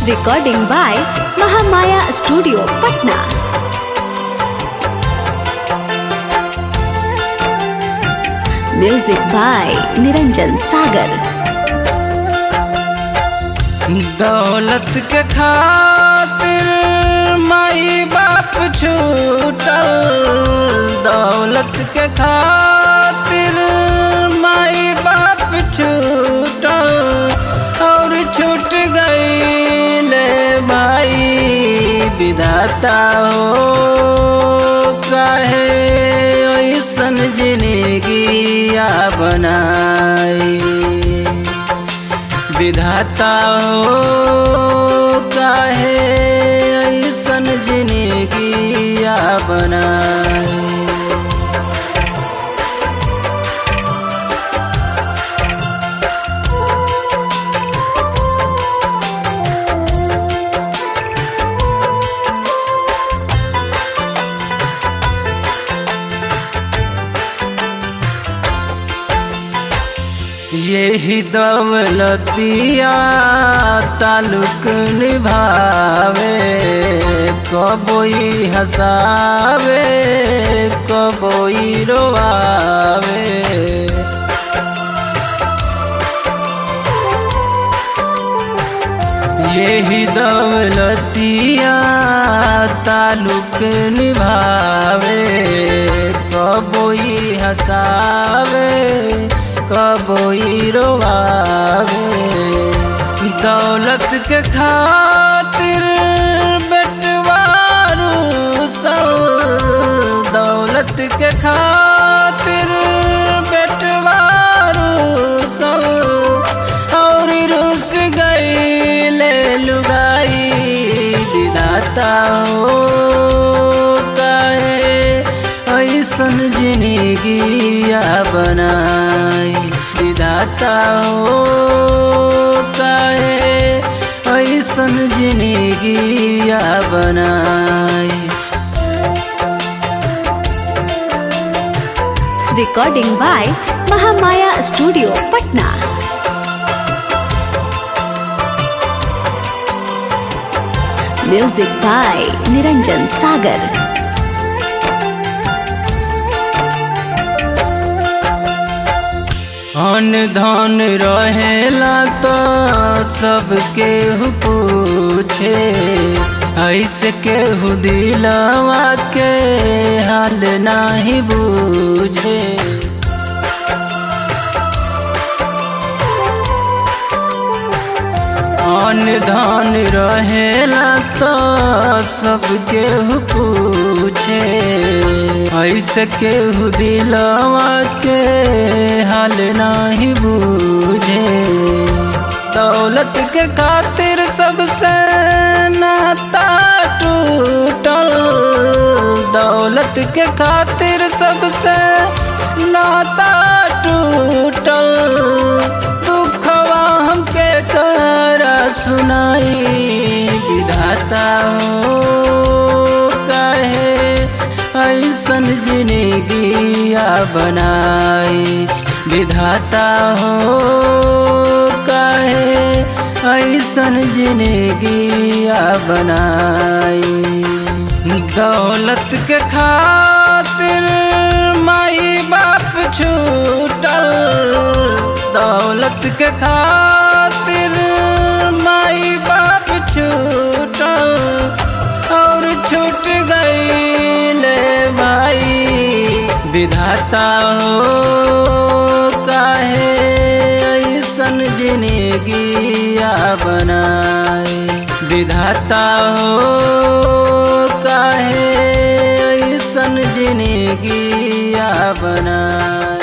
Recording by Mahamaya Studio, Patna. Music by Niranjan Sagar. दौलत के खातिर माई बाप छूटल दौलत के खातिर माई बाप छूटल और छूट गई ले भाई विधाता हो काहे ऐसन जिंदगी बनाई विधाता हो काहे ऐसन जिंदगिया बनाए यही दौलतिया तालुक निभावे कबोई हंसावे कबोई रोआवे यही दौलतिया तालुक निभावे कबोई हंसावे कबोई रोआवे दौलत के खातिर बेटवारू सब दौलत के खातिर बेटवारू सब और रुस गई ले लुगाई विधाता हो काहे ऐसन जिंदगिया बनाई विधाता हो काहे ऐसन जिंदगिया बनाई Recording by Mahamaya Studio, Patna. Music by Niranjan Sagar. अन धन रहेला तो सबके पूछे ऐसे केहू दिलवा के हाल नाही बूझे अन धन रहेला तो सबके पूछे ऐसे केहू दिलवा के हाल नाही बूझे दौलत के खातिर सबसे नाता टूटल दौलत के खातिर सबसे नाता टूटल दुखवा हमके कर सुनाई विधाता हो काहे ऐसन जिंदगिया बनाई विधाता हो काहे ऐसन जिंदगिया बनाई दौलत के खातिर माई बाप छूटल दौलत के खातिर माई बाप छूटल और छूट गई ले भाई विधाता हो काहे ऐसन जिंदगिया बनाए विधाता हो काहे ऐसन जिंदगिया बनाए